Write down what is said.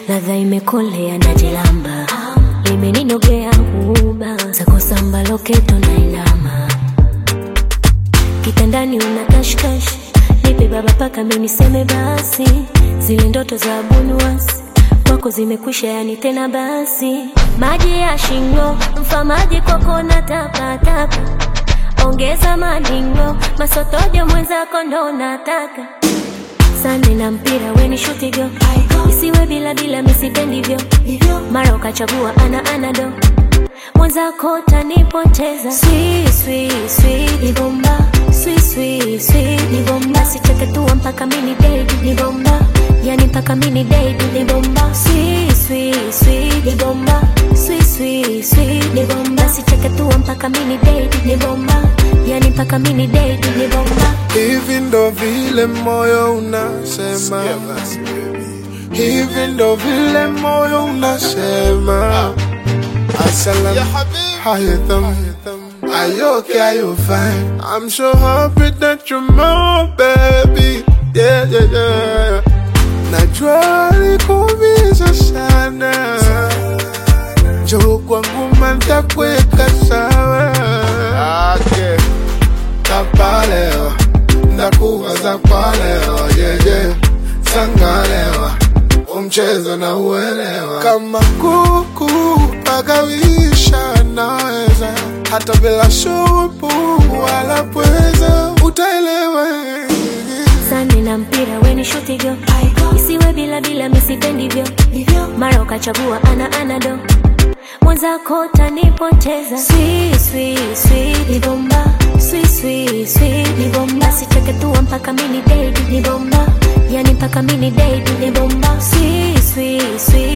ladha imekolea na jilamba limeninogea huba zako samba loketo na inama kitandani una kashkash nipe baba paka miniseme basi zile ndoto za bunuasi kwako zimekwisha yani tena basi maji ya shingo mfamaji kwako na tapatapa ongeza madingo masotojo mwenzako ndo nataka sande na mpira weni shutigo isiwe bila bila misipendivyo mara ukachagua ana anado mwenzako tanipoteza Sweet, sweet, sweet, ni bomba Sweet, sweet, sweet, ni bomba sicheketua mpaka mini dedi ni bomba yani mpaka mini dedi ni bomba Sweet, sweet, sweet, ni bomba Sweet, sweet, sweet, ni bomba sicheketua mpaka mini dedi ni bomba yani mpaka mini dedi ni bomba Hivi ndo vile moyo unasema, hivi ndo vile moyo unasema. Assalam, how you thumb? Are you okay? Are you fine? I'm so happy that you're my baby. Yeah, yeah, yeah. Najua likuumiza sana, njoo kwangu mantakuweka sawa. Okay. Tapalewa, ndakuwaza kwa leo, yeah, yeah. Sangalewa, umchezo na uelewa. Kama kuku pagawisha naweza, hata bila shupu wala pweza, utaelewa. sande na mpira weni shutigo isiwe bila bila misipendivyo mara ukachagua ana anado mwenzako tanipoteza Sweet, sweet, sweet, ni bomba Sweet, sweet, sweet, ni bomba sicheketua mpaka mini dedi ni bomba yani mpaka mini dedi ni bomba Sweet, sweet, sweet,